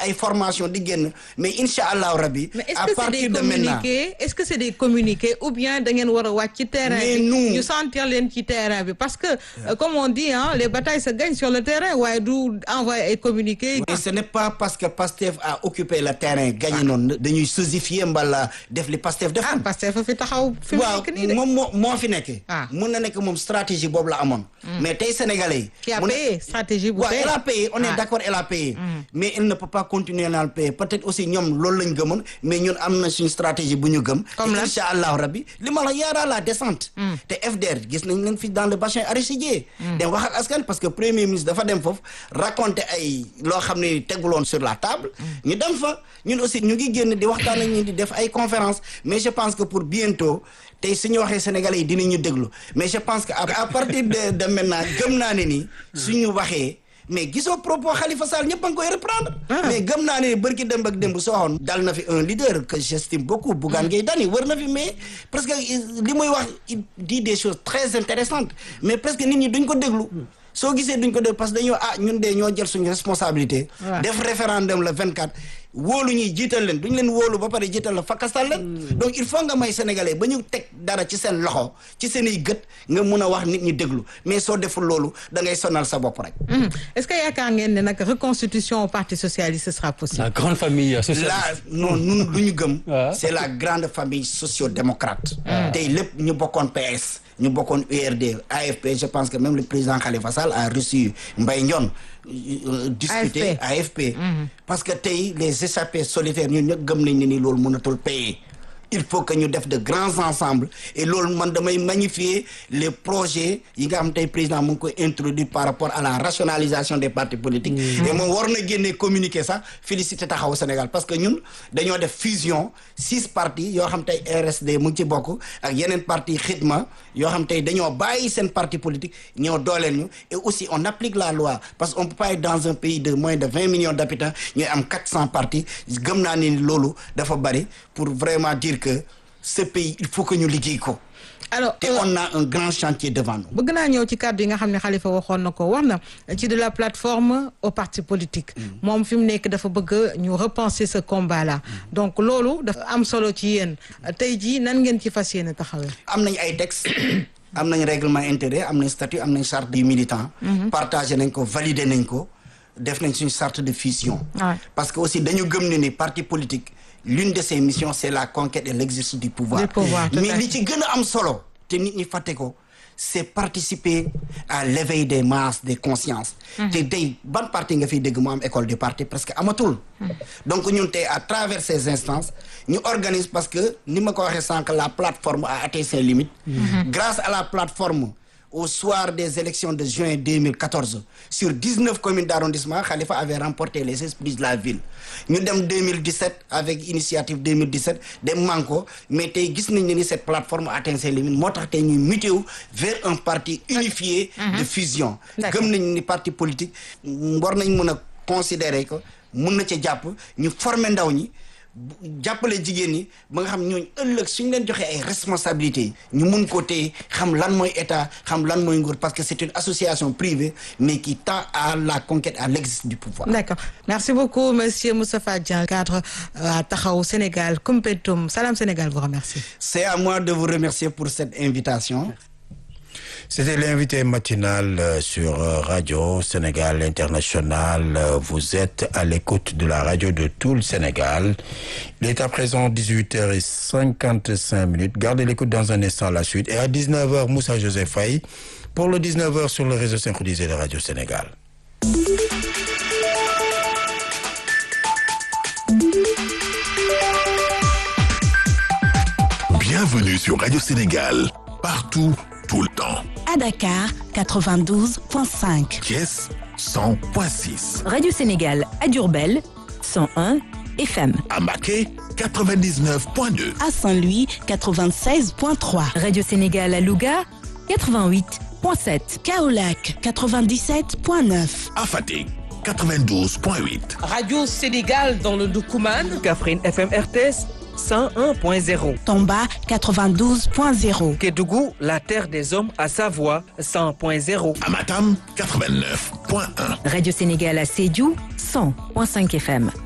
ay formation di génn mais incha allahu rabbi mais est-ce à que c'est partir des de maintenant communiqués est-ce que c'est des communiqués ou bien da ngeen war a wàcc ci terrain Mais bi nous- ñu sentir leen ci terrain bi parce que euh, comme on dit hein les batailles se gagnent sur le terrain waaye du envoyer ay communiqués mais ce n'est pas parce que Pastef a occupé le terrain gagné noonu dañuy sosifier mbala def li Pastef def ah parce que fa fi taxaw fi mu waaw nekk nii de moom moo moo fi nekk Ah. mun na nekk moom stratégie boobu la amoon mais tey sénégalais yi qui a mu ne- payé stratégie bu waaw tey elle a payé on est Ah. d'accord elle a payé mais elle ne peut pas continuer à le payer peut-être aussi ñoom loolu lañ gëmoon mais ñun am na suñu stratégie bu ñu gëm Comme te lan? incha allahu rabbi li ma la yaara la descente te FDR gis nañ leen fi dans le bassin arachidier dem wax ak askan parce que premier ministre dafa dem foofu raconter ay loo xam ne teguloon sur la table ñu dem fa ñun aussi ñu ngi génn di waxtaan ak ñi di def ay conférence mais je pense que pour bientôt tey suñu waxee sénégalais yi dinañu déglu mais je pense que à à partir de de maintenant gëm naa ne ni suñu waxee mais gisoo propos Khalifa Sall ñëpp a ngi koy reprendre. mais gëm naa ne bërki démb ak démb soo xoon dal na fi un leader que j'estime beaucoup Bougane Gueye Dany wër na fi mais presque li muy wax il dit des choses très intéressantes mais presque nit ñi duñ ko déglu soo gisee duñ ko déglu parce que dañoo ah ñun de ñoo jël suñu responsabilité Ouais. def référendum le 24 wóolu ñuy jiital leen duñ leen wóolu ba pare jiital la fakkastal leen donc il faut nga may sénégalais ba ñu teg dara ci seen loxo ci seen i gët nga mun a wax nit ñi déglu mais soo deful loolu da ngay sonal sa bopp rek Mhm. est-ce que yaakaar ngeen ne nag reconstitution au parti socialiste ce sera possible La grande famille euh, là socialiste. non ñun lu ñu gëm Ah. c'est la grande famille socio-démocrate tey lépp ñu bokkoon PS ñu bokkoon URD AFP je pense que même le président Khalifa Sall a reçu Mbaye Ndione euh, discuter AFP parce que tey les échappés solitaires ñun ñëpp gëm nañ ne ni loolu mënatul payer il faut que ñu def de grands ensembles et loolu man damay magnifier les projets yi nga xam tey président mu ngi koy introduire par rapport à la rationalisation des partis politiques et moom war na génnee communiqué sax féliciter taxawu Sénégal parce que ñun dañoo def fusion six partis yoo xam tey RSD mu ngi ci bokk ak yeneen parti xidma yoo xam tey dañoo bàyyi seen parti politique ñoo dooleel ñu et aussi on applique la loi parce que on peut pas être dans un pays de moins de vingt millions d'habitants ñuy am quatre cents partis gëm naa ni loolu dafa bari pour vraiment dire que ce pays il faut que ñu liggéey ko alors te euh, on a un grand chantier devant nous bëgg naa ñëw ci kàddu yi nga xam ne Khalifa waxoon na ko wax na ci de la plateforme au parti politique moom fi mu nekk dafa bëgg ñu repenser ce combat là donc loolu dafa am solo ci yéen tey jii nan ngeen ci fas yéene taxawee am nañ ay textes am nañ règlement intérieur am nañ statut am nañ charte du militant partagé nañ ko validé nañ ko def nañ suñu charte de fusion Ouais. parce que aussi dañu gëm ne ni parti politique l'une de ses missions c'est la conquête et l'exercice du pouvoir Du pouvoir, tout à mais fait. li ci gën a am solo te nit ñi fàtte ko c'est participer à l'éveil des masses des consciences te tey ban parti nga fiy dégg mu am école du parti parce que amatul donc ñun tey à travers ces instances ñu organise parce que ni ma ko waxee sànq la plateforme a atteint ses limites grâce à la plateforme au soir des élections de juin 2014 sur 19 communes d'arrondissement Khalifa avait remporté les esprits de la ville ñu dem 2017 avec initiative 2017 dem manko mais tey gis nañ ne ni cette plateforme a atteint ses limites moo tax tey ñuy muté wu vers un parti unifié de fusion D'accord. gëm nañ ni parti politique war nañ mën a considérer que mun na ca jàpp ñu former ndaw ñi bu- jàppale jigéen ñi ba nga xam ñooñu ëllëg suñ leen joxee ay responsabilités ñu mun ko téye xam lan mooy état xam lan mooy nguur parce que c'est une association privée mais qui tend à la conquête à l'exercice du pouvoir d'accord merci beaucoup monsieur Moustapha Dieng cadre euh, à Taxawu Sénégal Koumpentoum Salam Sénégal vous remercie c'est à moi de vous remercier pour cette invitation C'était l'invité matinal euh, sur euh, Radio Sénégal International. Euh, Vous êtes à l'écoute de la radio de tout le Sénégal. Il est à présent 18h55 minutes. Gardez l'écoute dans un instant la suite. Et à 19h, Moussa Joseph Faye pour le 19h sur le réseau synchronisé de Radio Sénégal. Bienvenue sur Radio Sénégal, partout, tout le temps. À Dakar, 92.5. Thiès 100.6, Radio Sénégal à Durbel 101 FM. à Maquet 99.2, À Saint-Louis, 96.3. Radio Sénégal à Louga 88.7. Kaolac, 97.9. à Fatick 92.8, Radio Sénégal dans le Doukouman. Kafrine FM RTS 101.0. Tomba, 92.0. Kédougou, la terre des hommes à Savoie 100.0. à Matam 89.1. Radio Sénégal à Sédiou 100.5 FM.